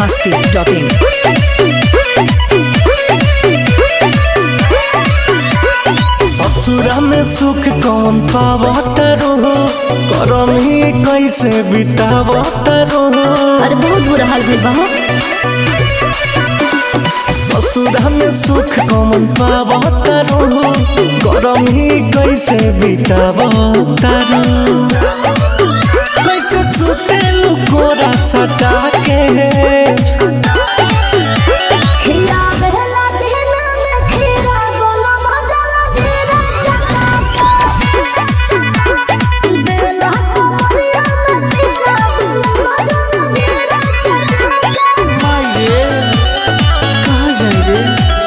biharmasti.in ससुरा में सुख कौन पावत रहो करम ही कैसे बितावत रहो अरे बहुत बुरा हाल भइल बा हो ससुरा में सुख कौन पावत रहो करम ही कैसे बितावत रहो कैसे सुते लुकोरा सटा के खिया बहला देना में खीरा बोला मजा जीरा चका बेला कमरिया में खीरा बोला मजा जीरा चका माये कहाँ जाए रे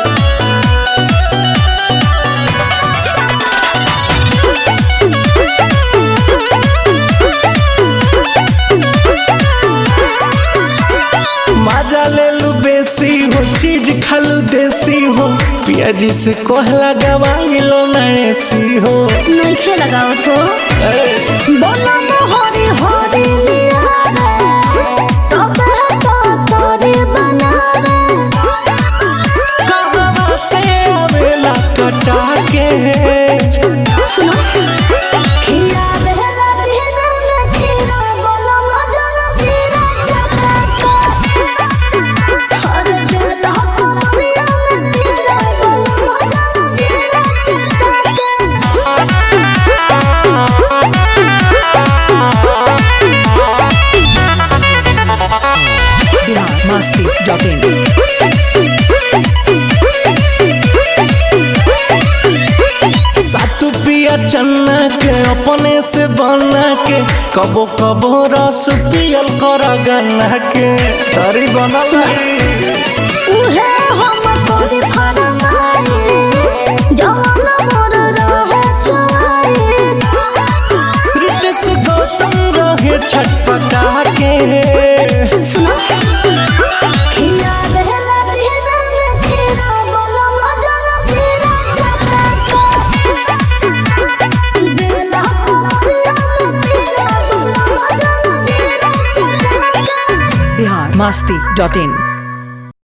मजा ले लू बेसी हो चीज खालू देसी हो पियाजी से कोहला गवाई लो ना ऐसी हो नहीं खे लगावत हो बोला मोहरी होरी लिया रे तबे तो तोरे बनावे कहाँ से आवेला कटा के सुनो खिया बहला देना में खीरा बोला मजा जीरा चका हर बेला कमरिया में खीरा बोला मजा जीरा चका biharmasti.in सातु पिया चन्ना के अपने से बना के कबो कबो रस पियल कर गन्ना के तरी बनल रही। उहे हम तोरी फरमाई जवान मोर रहे चुआई रितेश गौतम रहे छटपटा के सुनो खिया बहला बिना में खीरा बोला मजा जीरा चका बेला कमरिया में खीरा बोला मजा जीरा चका biharmasti.in